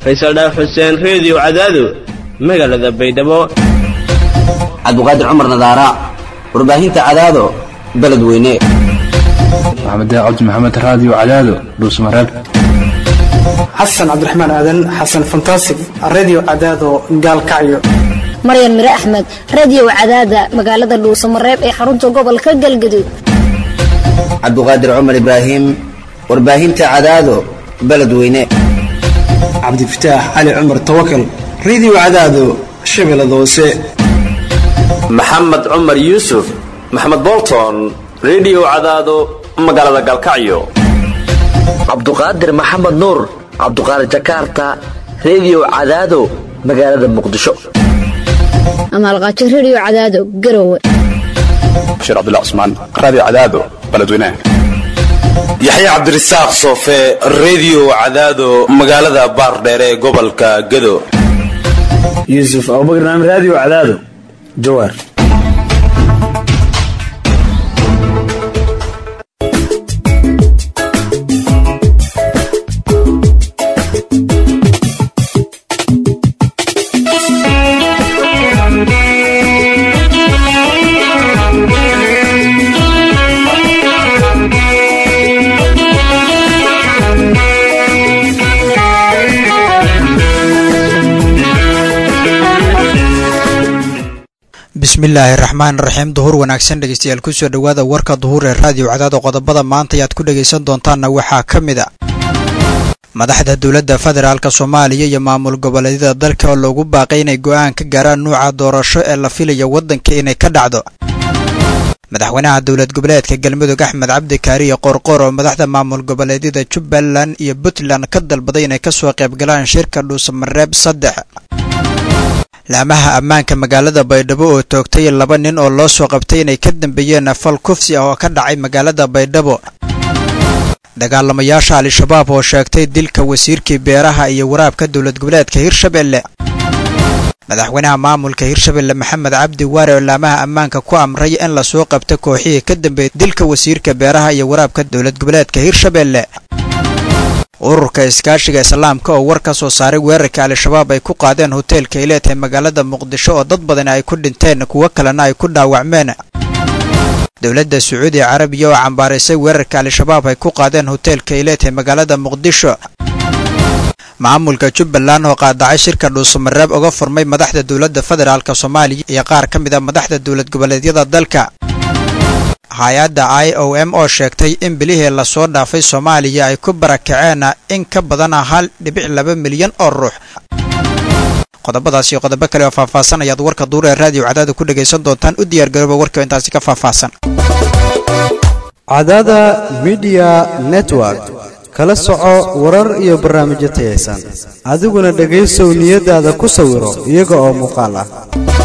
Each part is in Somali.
faysal dhaaf xuseen reediyo cadaado magaalada baydhabo cabdiqaadir cumar nadaara warbaahinta cadaado beledweyne maxamed cabdi maxamed raadiyo cadaado dhuusmareeb xasan cabdiraxmaan aadan xasan fantasig redio cadaado gaalkacyo maryan mire axmed reediyo cadaada magaalada dhuusamareeb ee xarunta gobolka galgaduud cabdiqaadir cumar ibraahim warbaahinta cadaado beledweyne cabdifataax cali cumar tawakal redio cadaado shabeellada hoose maxamed cumar yuusuf maxamed bolton redio cadaado magaalada galkacyo cabduqaadir maxamed nuur cabduqaadir jakarta reediyo cadaado magaalada muqdisho amaalqaajo reediyo cadaado garowe bashiir cabdilla cusmaan raadiyo cadaado beledweynaha yaxya cabdirasaaq soofe reediyo cadaado magaalada baardheere ee gobolka gado yuusuf abubakar naam raadiyo cadaado jawaar bismillaahi raxmaan raxiim duhur wanaagsan dhegeystayaal kusoo dhowaada warka duhur ee raadiyo cadaado qodobada maanta ayaad ku dhegaysan doontaanna waxaa ka mid a madaxda dowladda federaalk soomaaliya iyo maamul goboleedyada dalka oo loogu baaqay inay go'aan ka gaaraan nuuca doorasho ee la filaya waddanka inay ka dhacdo madaxweynaha dowlad goboleedka galmudug axmed cabdi kaariye qorqor oo madaxda maamul goboleedyada jubbaland iyo puntland ka dalbaday inay kasoo qaybgalaan shirka dhuusamareeb saddex laamaha ammaanka magaalada baydhabo oo toogtay laba nin oo loo soo qabtay inay ka dambeeyeen fal kufsi ah oo ka dhacay magaalada baydhabo dagaalamayaasha al-shabaab oo sheegtay dilka wasiirkii beeraha iyo waraabka dowlad goboleedka hirshabelle madaxweynaha maamulka hirshabelle maxamed cabdi waare oo laamaha ammaanka ku amray in lasoo qabto kooxihii ka dambeeyay dilka wasiirka beeraha iyo waraabka dowlad goboleedka hirshabelle ururka iskaashiga islaamka oo war ka soo saaray weerarka al-shabaab ay ku qaadeen hoteelka ileet ee magaalada muqdisho oo dad badan ay ku dhinteen kuwo kalena ay ku dhaawacmeen dowladda sacuudi carabiya oo cambaaraysay weerarka al-shabaab ay ku qaadeen hoteelka ileet ee magaalada muqdisho maamulka jubbaland oo qaadacay shirka dhuusamareeb uga furmay madaxda dowladda federaalk soomaaliya iyo qaar ka mid a madaxda dowlad goboleedyada dalka hay-adda i o m oo sheegtay in bilihii lasoo dhaafay soomaaliya ay ku barakaceen in ka badana hal dhibic laba milyan oo ruux qodobadaas iyo qodobo kale oo faahfaahsan ayaad warka duur ee raadiyo cadaada ku dhegaysan doontaan u diyaargarooba warkii intaasi ka faahfaahsan cadaada midiya network kala soco warar iyo barnaamijyo tayaysan adiguna dhegaysow niyadaada ku sawiro iyaga oo muuqaal ah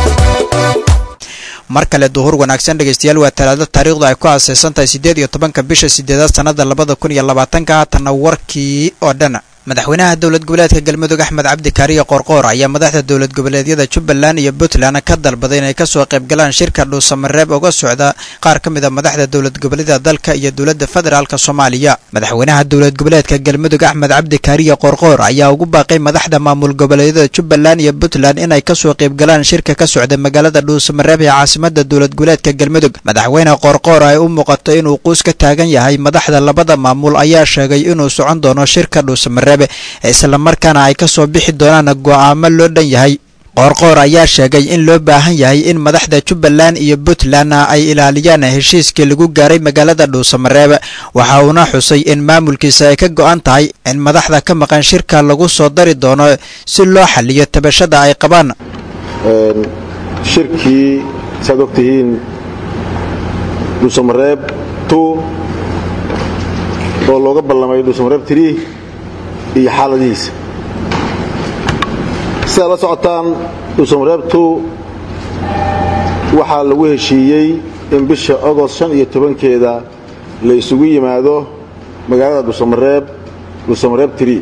mar kale duhur wanaagsan dhegeystayaal waa talaado taariikhdu ay ku aaseysan tahay siddeed iyo tobanka bisha sideedaad sannada labada kun iyo labaatanka haatanna warkii oo dhan madaxweynaha dowlad goboleedka galmudug axmed cabdi kaariye qorqoor ayaa madaxda dowlad goboleedyada jubbaland iyo puntland ka dalbaday inay kasoo qaybgalaan shirka dhuusamareeb uga socda qaar ka mid a madaxda dowlad goboleedyada dalka iyo dowladda federaalk soomaaliya madaxweynaha dowlad goboleedka galmudug axmed cabdi kaariye qorqoor ayaa ugu baaqay madaxda maamul goboleedyada jubbaland iyo puntland inay kasoo qaybgalaan shirka ka socda magaalada dhuusamareeb ee caasimada dowlad goboleedka galmudug madaxweyne qorqoor ay u muuqato inuu quus ka taagan yahay madaxda labada maamul ayaa sheegay inuu socon doono shirka dhuusamareeb islamarkaana ay ka soo bixi doonaan go'aamo loo dhan yahay qoorqoor ayaa sheegay in loo baahan yahay in madaxda jubbaland iyo puntland ay ilaaliyaan heshiiskii lagu gaaray magaalada dhuusamareeb waxa uuna xusay in maamulkiisa ay ka go'an tahay in madaxda ka maqan shirka lagu soo dari doono si loo xaliyo tabashada ay qabaan shirkii saad og tihiin dhuusamareeb oo looga ballamay dhuusamareeb iyo xaaladihiisa sidaad la socotaan dhuusamareebtu waxaa lagu heshiiyey in bisha ogost shan iyo tobankeeda la isugu yimaado magaalada dhuusamareeb dhuusamareeb tri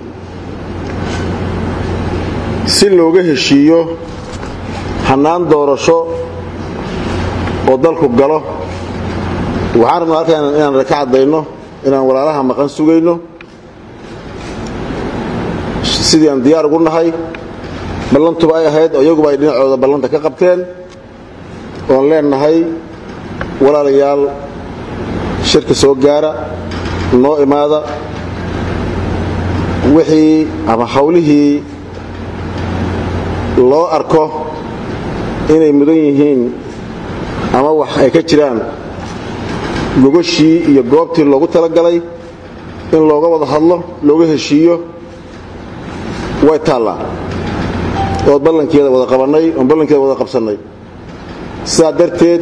si looga heshiiyo hannaan doorasho oo dalku galo waxaan rabnaa halkaan inaan ka caddayno inaan walaalaha maqan sugayno si sidii aan diyaar ugu nahay ballantuba ay ahayd oo iyaguba ay dhinacooda ballanta ka qabteen oon leenahay walaalayaal shirka soo gaara noo imaada wixii ama hawlihii loo arko inay mudan yihiin ama wax ay ka jiraan gogoshii iyo goobtii loogu talagalay in looga wada hadlo looga heshiiyo way taallaa ood ballankeeda wada qabannay oon ballankeeda wada qabsannay sidaa darteed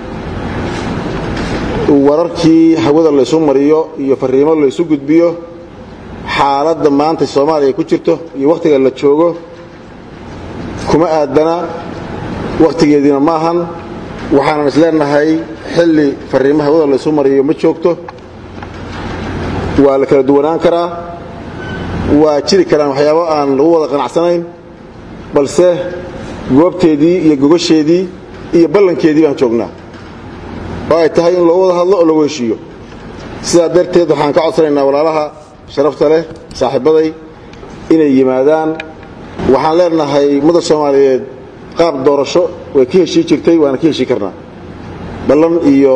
wararkii hawada laysu mariyo iyo farriimo laysu gudbiyo xaaladda maanta soomaaliya ku jirto iyo wakhtiga la joogo kuma aadana wakhtigeediina ma ahan waxaanan is leenahay xilli farriimo hawada laysu mariyo ma joogto waa la kala duwanaan karaa waa jiri karaan waxyaabo aan lagu wada qanacsanayn balse goobteedii iyo gogasheedii iyo ballankeedii baan joognaa oo ay tahay in loo wada hadlo oo lagu heshiiyo sidaa darteed waxaan ka codsanaynaa walaalaha sharafta leh saaxiibbaday inay yimaadaan waxaan leenahay ummada soomaaliyeed qaab doorasho way ka heshii jirtay waana ka heshii karnaa ballan iyo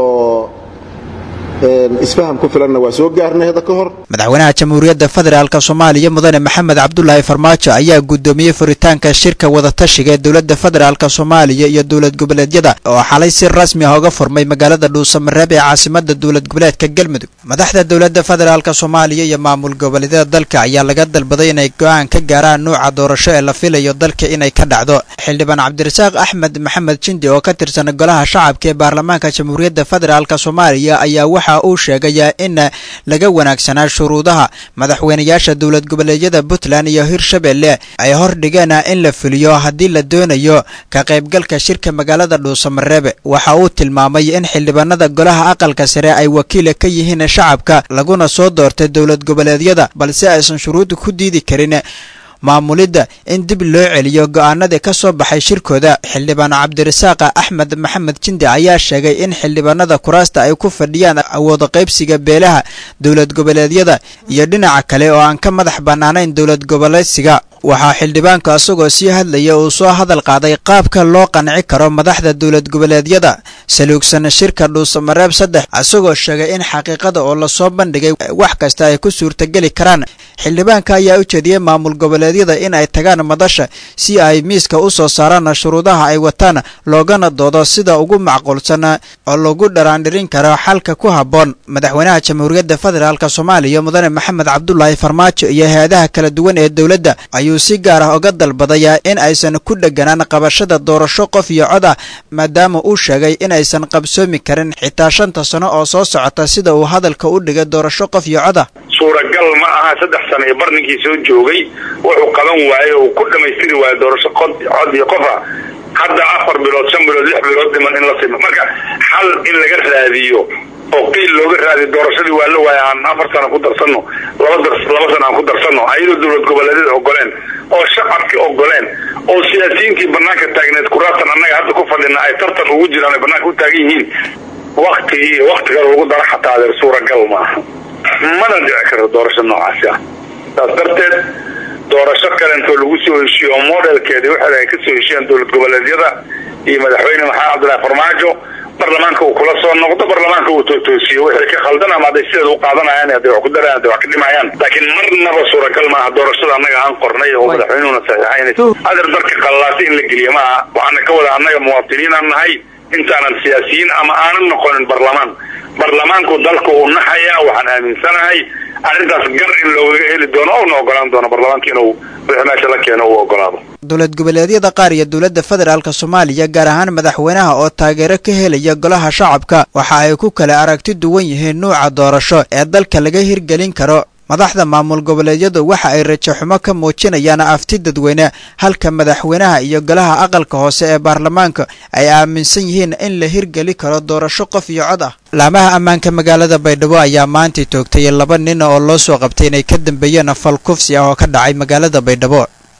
isfaham ku filanna waa soo gaarnay hadda ka hor madaxweynaha jamhuuriyadda federaalk soomaaliya mudane maxamed cabdulaahi farmaajo ayaa gudoomiyey furitaanka shirka wadatashiga ee dowladda federaalk soomaaliya iyo dowlad goboleedyada oo xalay si rasmi ah uga furmay magaalada dhuusamareeb ee caasimada dowlad goboleedka galmudug madaxda dowladda federaalk soomaaliya iyo maamul goboleedyada dalka ayaa laga dalbaday inay go-aan ka gaaraan nuuca doorasho ee la filayo dalka inay ka dhacdo xildhibaan cabdirasaaq axmed maxamed jindi oo ka tirsan golaha shacabka ee baarlamaanka jamhuuriyadda federaalk soomaaliya ayaa waxa uu sheegayaa in laga wanaagsanaa shuruudaha madaxweynayaasha dowlad goboleedyada puntland iyo hirshabelle ay hordhigeen in la fuliyo haddii la doonayo ka qaybgalka shirka magaalada dhuusamareebe waxa uu tilmaamay in xildhibaanada golaha aqalka sare ay wakiila ka yihiin shacabka laguna soo doortay dowlad goboleedyada balse aysan shuruud ku diidi karin maamulidda in dib loo celiyo go'aanadii ka soo baxay shirkooda xildhibaan cabdirasaaq axmed maxamed jindi ayaa sheegay in xildhibaanada kuraasta ay ku fadhiyaan awooda qaybsiga beelaha dowlad goboleedyada iyo dhinaca kale oo aan ka madax bannaanayn dowlad goboleedsiga waxaa xildhibaanka isagoo sii hadlaya uu soo hadal qaaday qaabka loo qanci karo madaxda dowlad goboleedyada saluugsan shirka dhuusamareeb saddex isagoo sheegay in xaqiiqada oo lasoo bandhigay wax kasta ay ku suurtageli karaan xildhibaanka ayaa u jeediyey maamul goboleedyada in ay tagaan madasha si ay miiska u soo saaraan shuruudaha ay wataan loogana doodo sida ugu macquulsan oo lagu dharaandhirin karo xalka ku habboon madaxweynaha jamhuuriyadda federaalk soomaaliya mudane maxamed cabdulaahi farmaajo iyo hay-adaha kala duwan ee dowladda ayuu si gaar ah uga dalbadayaa in aysan ku dheganaan qabashada doorasho qof iyo cod ah maadaama uu sheegay in aysan qabsoomi karin xitaa shanta sano oo soo socota sida uu hadalka u dhigay doorasho qof iyo cod ah suuragal ma aha saddex sano iyo barninkii soo joogay wuxuu qaban waayey oo ku dhammaystiri waayo doorasho cod iyo qofa hadda afar bilood shan bilood lix bilood dhiman in la simo marka xal in laga raadiyo oo qiil looga raadiyo doorashadii waa la waaya aan afar sano ku darsanno laba laba sano aan ku darsanno ayadoo dowlad goboleedyada ogoleen oo shacabkii ogoleen oo siyaasiyiintii banaanka taagneed kuraatan annaga hadda ku fadhina ay tartan ugu jiraan ay banaanka u taagan yihiin waktigii iyo waktiga lagu dara xataa adeer suuragal maaha mana dhici karto doorasho noocaasi ah saas darteed doorasho kalentoo lagu soo heshiiyo oo modelkeedi waxay ay ka soo heshiyaan dowlad goboleedyada iyo madaxweyne maxamed cabdullaahi farmaajo barlamaanka uu kula soo noqdo barlamaanka uu tootoosiyo wixii ka khaldan ama hadday sideeda u qaadanayaan hadday wax ku darayaan hadday wax ka dhimayaan laakiin marnaba suuragal maaha doorashada annaga aan qornay oo madaxweynuhuna saxiixayn adeer darka qallaasi in la geliyo maaha waxaana ka wada annaga muwaatiniinaan nahay intaanan siyaasiyiin ama aanan noqonin barlamaan barlamaanku dalka uu naxayaa waxaan aaminsanahay arrintaas gar in loogaga heli doono ouna ogolaan doono barlamaanka inuu wixii meesha la keeno uu ogolaado dowlad goboleedyada qaar iyo dowladda federaalk soomaaliya gaar ahaan madaxweynaha oo taageero ka helaya golaha shacabka waxa ay ku kala aragti duwan yihiin nuuca doorasho ee dalka laga hirgelin karo madaxda maamul goboleedyadu waxa ay rajaxumo ka muujinayaan afti dadweyne halka madaxweynaha iyo golaha aqalka hoose ee baarlamaanka ay aaminsan yihiin in la hirgeli karo doorasho qof iyo cod ah laamaha ammaanka magaalada baydhabo ayaa maantay toogtay laba nin oo loo soo qabtay inay ka dambeeyeen fal kufsi ah oo ka dhacay magaalada baydhabo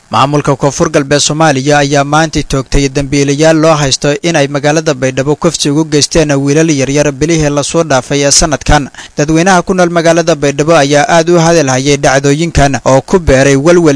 maamulka koonfur galbeed soomaaliya ayaa maanta toogtay dembiilayaal loo haysto in ay magaalada baydhabo kufsi ugu geysteen wiilal yaryar bilihii lasoo dhaafay ee sanadkan dadweynaha ku nool magaalada baydhabo ayaa aad u hadalhayay dhacdooyinkan oo ku beeray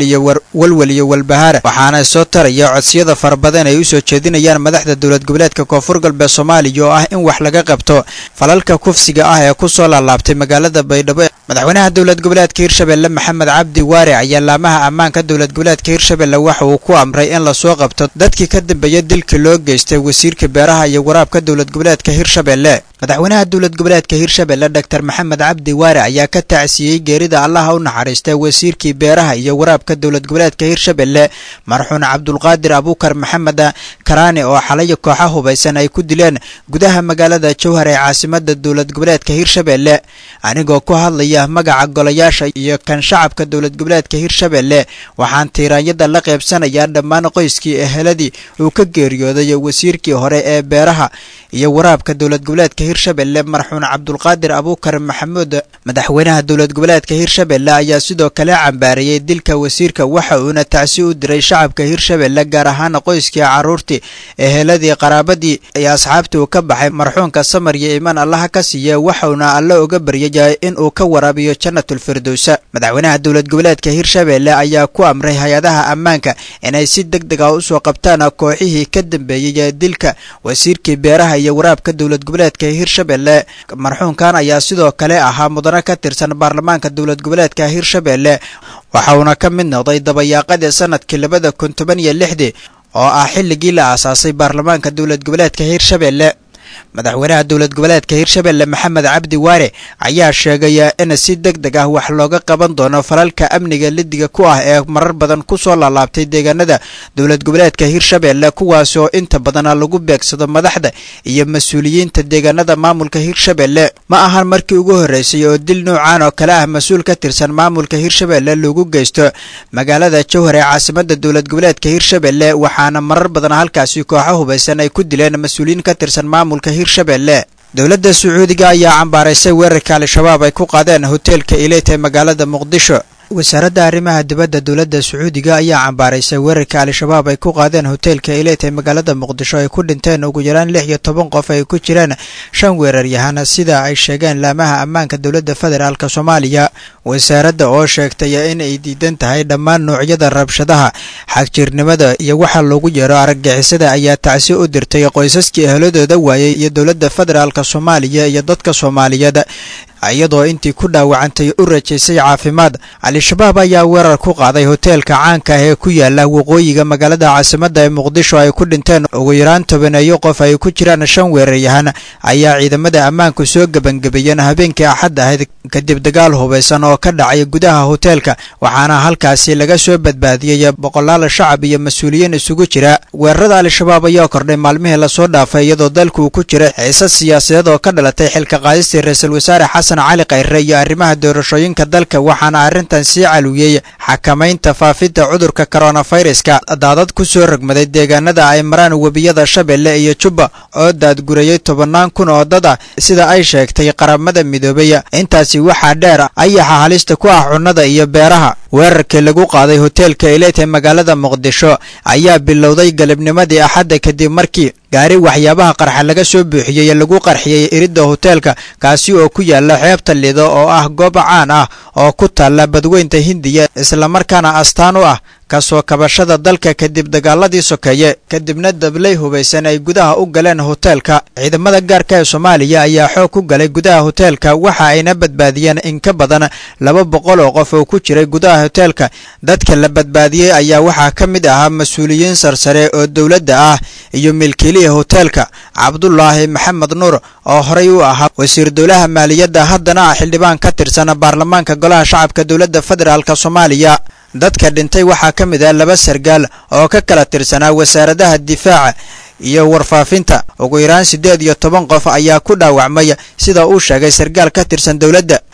walwal iyo walbahaar waxaana soo taraya codsiyada fara badan ay u soo jeedinayaan madaxda dowlad goboleedka koonfur galbeed soomaaliya oo ah in wax laga qabto falalka kufsiga ah ee kusoo laalaabtay magaalada baydhabo madaxweynaha dowlad goboleedka hirshabelle maxamed cabdi waare ayaa laamaha ammaanka dowlad goboleedka hirshabelle waxa uu ku amray in lasoo qabto dadkii ka dambeeya dilkii loo geystay wasiirka beeraha iyo waraabka dowlad goboleedka hirshabelle madaxweynaha dowlad goboleedka hirshabelle dor maxamed cabdi waare ayaa ka tacsiyey geerida allaha u naxariista wasiirkii beeraha iyo waraabka dowlad goboleedka hirshabelle marxuun cabdulqaadir abuukar maxamed karaani oo xalay kooxa hubaysan ay ku dileen gudaha magaalada jowhar ee caasimada dowlad goboleedka hirshabelle anigoo ku hadlaya magaca golayaasha iyo kan shacabka dowlad goboleedka hirshabelle waxaan tiiraanyada la qaybsanayaa dhammaan qoyskii eheladii uu ka geeriyooday wasiirkii hore ee beeraha iyo waraabka dowlad goboleedka hirshabelle marxuun cabdulqaadir abuukar maxamuud madaxweynaha dowlad goboleedka hirshabelle ayaa sidoo kale cambaarayey dilka wasiirka waxa uuna tacsi u diray shacabka hirshabelle gaar ahaan qoyskii caruurtii eheladii qaraabadii iyo asxaabtii uu ka baxay marxuunka samar iyo imaan allaha ka siiya waxauna alle uga baryayay in uu ka waraabiyo janatulfirdowsa madaxweynaha dowlad goboleedka hirshabelle ayaa ku amray hay-adaha ammaanka inay si deg deg ah usoo qabtaan kooxihii ka dambeeyey dilka wasiirkii beeraha iyo waraabka dowlad goboleedka hirshabelle marxuunkan ayaa sidoo kale ahaa mudane ka tirsan baarlamaanka dowlad goboleedka hirshabelle waxa uuna ka mid noqday dabayaaqadii sanadkii labada kun toban iyo lixdii oo ah xilligii la aasaasay baarlamaanka dowlad goboleedka hirshabelle madaxweynaha dowlad goboleedka hirshabelle maxamed cabdi waare ayaa sheegaya in si deg deg ah wax looga qaban doono falalka amniga lidiga ku ah ee marar badan kusoo laalaabtay deegaanada dowlad goboleedka hirshabelle kuwaas oo inta badana lagu beegsado madaxda iyo mas-uuliyiinta deegaanada maamulka hirshabelle ma ahan markii ugu horreysay oo dil noocan oo kale ah mas-uul ka tirsan maamulka hirshabelle lagu geysto magaalada jowhar ee caasimada dowlad goboleedka hirshabelle waxaana marar badan halkaasi kooxo hubaysan ay ku dileen mas-uuliyiin ka tirsan maamulka hirshabelle dowladda sacuudiga ayaa cambaaraysay weerarka al-shabaab ay ku qaadeen hoteelka ileet ee magaalada muqdisho wasaaradda arrimaha dibadda dowladda sacuudiga ayaa cambaaraysay weerarka al-shabaab ay ku qaadeen hoteelka ileet ee magaalada muqdisho ay ku dhinteen ugu yaraan lix iyo toban qof ay ku jiraan shan weeraryahan sida ay sheegeen laamaha ammaanka dowladda federaalk soomaaliya wasaaradda oo sheegtay in ay diidan tahay dhammaan noocyada rabshadaha xagjirnimada iyo waxa loogu yeero argagixisada ayaa tacsi u dirtay qoysaskii ehladooda waayey iyo dowladda federaalk soomaaliya iyo dadka soomaaliyeed iyadoo intii ku dhaawacantay u rajaysay caafimaad al-shabaab ayaa weerar ku qaaday hoteelka caanka ah ee ku yaala waqooyiga magaalada caasimadda ee muqdisho ay ku dhinteen ugu yaraan tobaneeyo qof ay ku jiraan shan weeraryahan ayaa ciidamada ammaanku soo gebangebeeyeen habeenkii axad ahayd kadib dagaal hubaysan oo ka dhacay gudaha hoteelka waxaana halkaasi laga soo badbaadiyey boqolaal shacab iyo mas-uuliyiin isugu jira weerarada al-shabaab ayaa kordhay maalmihii lasoo dhaafay iyadoo dalku ku jira xiisad siyaasadeed oo ka dhalatay xilka qaadistii ra-iisul wasaare xasan cali khayre iyo arrimaha doorashooyinka dalka waxaana arrintan sii calwiyey xakamaynta faafidda cudurka koronaviruska daadad ku soo rogmaday deegaanada ay maraan webiyada shabeelle iyo jubba oo daadgurayey tobannaan kun oo dad ah sida ay sheegtay qaramada midoobay intaasi waxaa dheer ayaxa halista ku ah cunnada iyo beeraha weerarkii lagu qaaday hoteelka ileet ee magaalada muqdisho ayaa bilowday galabnimadii axadda kadib markii gaari waxyaabaha qarxa laga soo buuxiyey lagu qarxiyey iridda hoteelka kaasi oo ku yaala xeebta lido oo ah goob caan ah oo ku taalla badweynta hindiya islamarkaana astaan u ah kasoo kabashada dalka kadib dagaaladii sokeeye kadibna dablay hubaysan ay gudaha u galeen hoteelka ciidamada gaarka ee soomaaliya ayaa xoog ku galay gudaha hoteelka waxa ayna badbaadiyeen in ka badan laba boqol oo qof oo ku jiray gudaha hoteelka dadka la badbaadiyey ayaa waxaa ka mid ahaa mas-uuliyiin sarsare oo dowladda ah iyo milkiiliya hoteelka cabdulaahi maxamed nuur oo horey u ahaa wasiir dowlaha maaliyadda haddana ah xildhibaan ka tirsan baarlamaanka golaha shacabka dowladda federaalk soomaaliya dadka dhintay waxaa ka mid ah laba sargaal oo ka kala tirsanaa wasaaradaha difaaca iyo warfaafinta ugu yaraan siddeed iyo toban qof ayaa ku dhaawacmay sida uu sheegay sargaal ka tirsan dowladda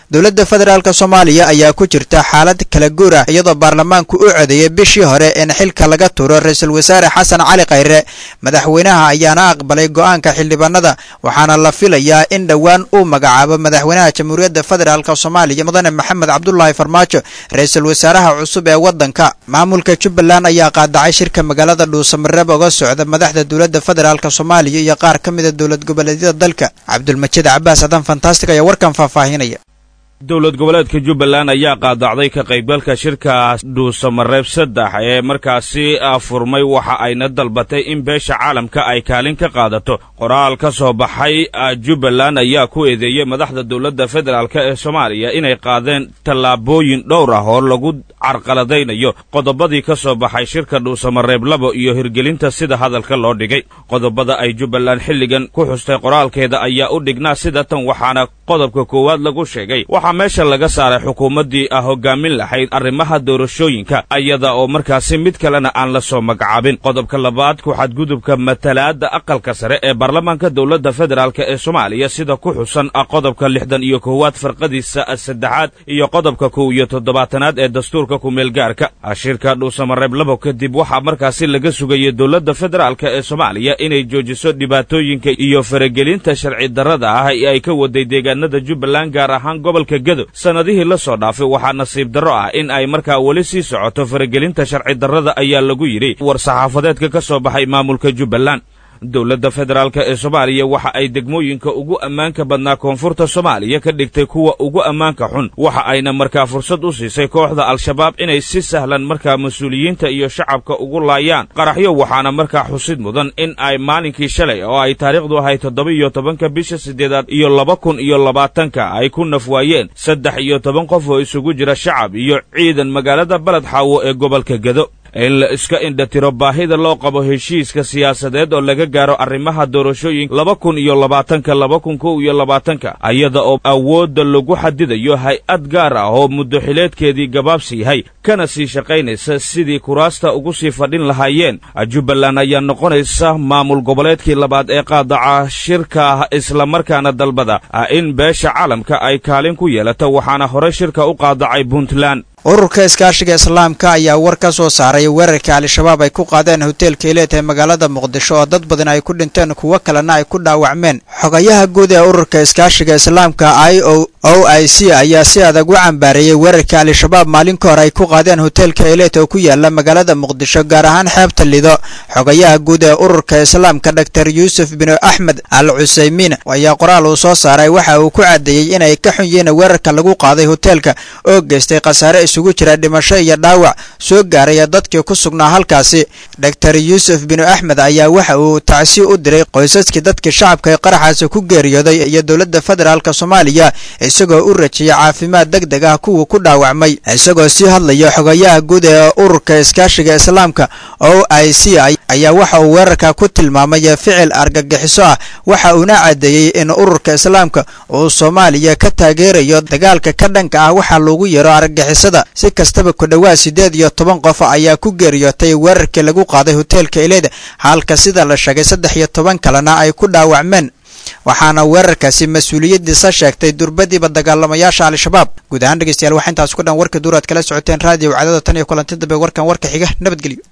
dowladda federaalk soomaaliya ayaa ku jirta xaalad kala guur ah iyadoo baarlamaanku u codeeyey bishii hore in xilka laga turo ra-iisul wasaare xasan cali khayre madaxweynaha ayaana aqbalay go'aanka xildhibaanada waxaana la filayaa in dhowaan uu magacaabo madaxweynaha jamhuuriyadda federaalk soomaaliya mudane maxamed cabdulaahi farmaajo ra-iisul wasaaraha cusub ee waddanka maamulka jubbaland ayaa qaadacay shirka magaalada dhuusamareeb oga socda madaxda dowladda federaalk soomaaliya iyo qaar ka mida dowlad goboleedyada dalka cabdulmajiid cabaas adan fantastic ayaa warkan faahfaahinaya dowlad goboleedka jubbaland ayaa qaadacday ka qaybgalka shirka dhuusamareeb saddex ee markaasi furmay waxa ayna dalbatay in beesha caalamka ay kaalin ka qaadato qoraal ka soo baxay jubbaland ayaa ku eedeeyey madaxda dowladda federaalk ee soomaaliya inay qaadeen tallaabooyin dhowr ah oo lagu carqaladaynayo qodobadii ka soo baxay shirka dhuusamareeb labo iyo hirgelinta sida hadalka loo dhigay qodobada ay jubbaland xilligan ku xustay qoraalkeeda ayaa u dhignaa sida tan waxaana qodobka koowaad lagu sheegay waxaa meesha laga saaray xukuumaddii ah hoggaamin lahayd arrimaha doorashooyinka iyada oo markaasi mid kalena aan la soo magacaabin qodobka labaad ku xadgudubka matalaadda aqalka sare ee baarlamaanka dowladda federaalk ee soomaaliya sida ku xusan qodobka lixdan iyo koowaad farqadiisa saddexaad iyo qodobka kow iyo toddobaatanaad ee dastuurka kumeelgaarka shirka dhuusamareeb labo kadib waxaa markaasi laga sugayay dowladda federaalk ee soomaaliya inay joojiso dhibaatooyinka iyo faragelinta sharci darrada ah ee ay ka waday deegaanada jubbaland gaar ahaan gobolka gedo sannadihii la soo dhaafay waxaa nasiib darro ah in ay markaa weli sii socoto faragelinta sharci darrada ayaa lagu yidhi war saxaafadeedka ka soo baxay maamulka jubbaland dowladda federaalk ee soomaaliya waxa ay degmooyinka ugu ammaanka badnaa koonfurta soomaaliya ka dhigtay kuwa ugu ammaanka xun waxa ayna markaa fursad u siisay kooxda al-shabaab inay si sahlan markaa mas-uuliyiinta iyo shacabka ugu laayaan qaraxyo waxaana markaa xusid mudan in ay maalinkii shalay oo ay taariikhdu ahay toddoba iyo tobanka bisha siddeedaad iyo laba kun iyo labaatanka ay ku nafwaayeen saddex iyo toban qof oo isugu jira shacab iyo ciidan magaalada baled xaawo ee gobolka gedo in la iska indhatiro baahida loo qabo heshiiska siyaasadeed oo laga gaaro arrimaha doorashooyinka laba kun iyo labaatanka laba kun kow iyo labaatanka ayada oo awoodda lagu xadidayo hay-ad gaar ah oo muddo xileedkeedii gabaabsi yahay kana sii shaqaynaysa sidii kuraasta ugu sii fadhin lahaayeen jubbaland ayaa noqonaysa maamul goboleedkii labaad ee qaadaca shirka islamarkaana dalbada in beesha caalamka ay kaalin ku yeelato waxaana hore shirka u qaadacay puntland ururka iskaashiga islaamka ayaa war ka soo saaray weerarkii al-shabaab ay ku qaadeen hoteelka ileet ee magaalada muqdisho oo dad badan ay ku dhinteen kuwo kalena ay ku dhaawacmeen xogayaha guud ee ururka iskaashiga islaamka i o o i c ayaa si adag u cambaareeyey weerarkii al-shabaab maalin ka hor ay ku qaadeen hoteelka ileet oo ku yaala magaalada muqdisho gaar ahaan xeebta lido xogayaha guud ee ururka islaamka dor yuusuf bin axmed al cusaymiin ayaa qoraal uu soo saaray waxa uu ku caddeeyey inay ka xun yihiin weerarka lagu qaaday hoteelka oo geystay khasaare isugu jira dhimasho iyo dhaawac soo gaaraya dadkii ku sugnaa halkaasi dor yuusuf binu axmed ayaa waxa uu tacsi u diray qoysaskii dadkii shacabka ee qaraxaasi ku geeriyooday iyo dowladda federaalk soomaaliya isagoo u rajiyay caafimaad deg deg ah kuwii ku dhaawacmay isagoo sii hadlaya xogayaha guud ee ururka iskaashiga islaamka o i c ayaa waxa uu weerarka ku tilmaamay ficil argagixiso ah waxa uuna caddeeyey in ururka islaamka uu soomaaliya ka taageerayo dagaalka ka dhanka ah waxaa loogu yeero argagixisada si kastaba ku dhowaad siddeed iyo toban qof ayaa ku geeriyootay weerarkii lagu qaaday hoteelka ileeda halka sida la sheegay saddex iyo toban kalena ay ku dhaawacmeen waxaana weerarkaasi mas-uuliyaddiisa sheegtay durbadiiba dagaalamayaasha al-shabaab guud ahaan dhegeystayaal waxaa intaas ku dhan warka duur aad kala socoteen raadiyo wacdada tan iyo kulanti dambe warkan warka xiga nabadgelyo